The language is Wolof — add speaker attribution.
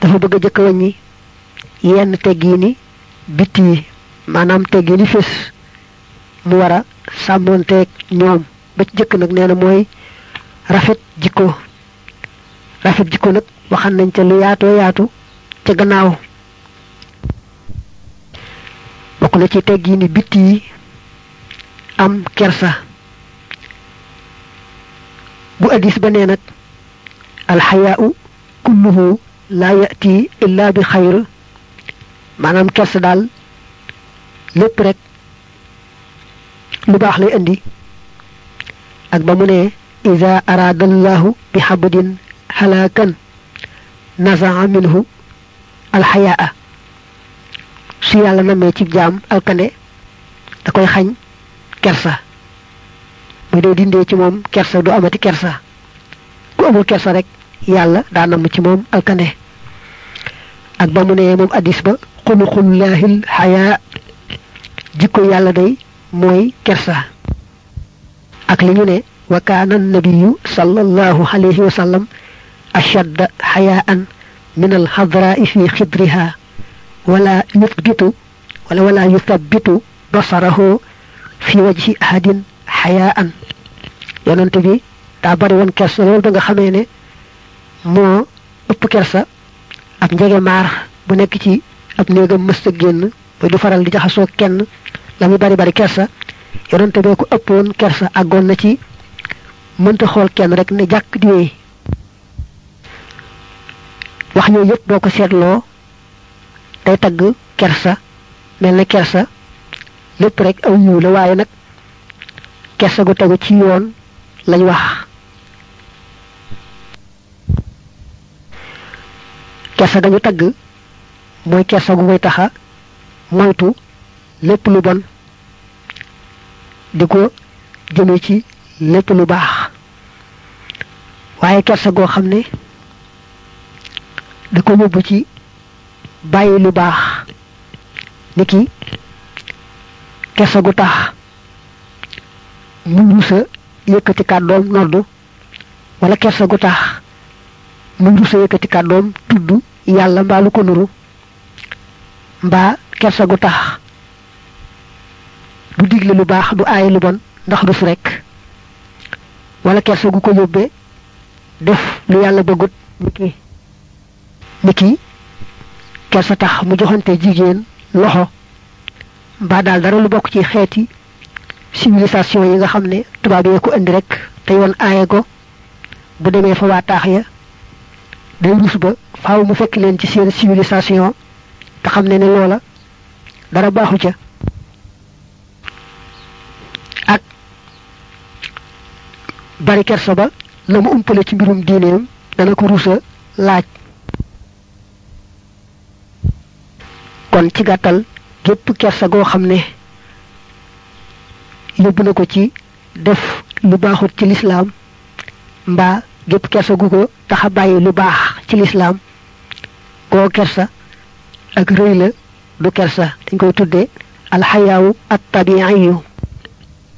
Speaker 1: dafa bëgg a jëkk wàññi yenn teggiini bitti yi maanaam teggiini fés mu war a sàmmoonteeg ñoom ba ci jëkk nag nee na mooy rafet jikko rafet jikko nag waxan nañ ca lu yaatoo yaatu ca gannaaw bokk na ci teggiini bitti yi am kersa bu addis ba nee nag alxayaau kulluhu laa yati illa bi xayr maanaam kersa daal lépp rek lu baax lay indi ak ba mu ne ida araada allahu bi xabdin xalaakan nazaa minhu alxayaa su yàlla namee ci jaam alkande da koy xañ kersa muy dee dindee ci moom kersa du amati kersa ku amul kersa rek yàlla daa namm ci moom alkande ak ba mu ne moom addis ba xuluqullaahil xayaa jikko yàlla day mooy kersa ak li ñu ne wa kaana nabiyu sallallahu alayhi wa sallam ashadda xayaan min alxadraai fi xidriha wala yuthbitu wala wala yuthabitu basarahu fi wajhi ahadin xayaan yonent bi daa bari woon kersa loolu ba nga xamee ne moo ëpp kersa ab njege maar bu nekk ci ab néegam mësta génn ba du faral di jaxasoo kenn la muy bari bari kersa yonente bee ko ëppoon kersa àggoon na ci mënta xool kenn rek ne jàkk di wéy wax yooyu yëpp boo ko seetloo day tagg kersa mel na kersa lépp rek aw yiw la waaye nag kersa gu tegu ci yoon lañ wax kersa gañu tagg mooy kersa gu koy taxa moytu lépp lu bon di ko jëme ci lépp lu baax waaye kersa goo xam ne da ko yóbbu ci bàyyi lu baax niki kersa gu tax mu rusa yëkkati kàddoom noddu wala kersa gu tax mu rusa yëkkati kàddoom tudd yàlla mbaa lu ko nuru mbaa kersa gu tax du digle lu baax du aaye lu bon ndax rus rek wala kersa gu ko yóbbee def lu yàlla bëggut niki niki kersa tax mu joxante jigéen loxo mbaa daal dara lu bokk ci xeeti civilisation yi nga xam ne tubaab yee ko indi rek te yoon aaye ko bu demee fa waa taax ya day rus ba faaw mu fekk leen ci seen civilisation te xam ne ne loola dara baaxu ca ak bari kersa ba la mu umpale ci mbirum diineem dana ko rusa laaj kon ci gàttal gépp kersa goo xam ne yóbbu na ko ci def lu baaxut ci lislaam mbaa gépp kersa gu ko taxa bàyyi lu baax ci lislaam koo kersa ak rëy la du kersa dañ koy tudde alxayaawu at tabiiyu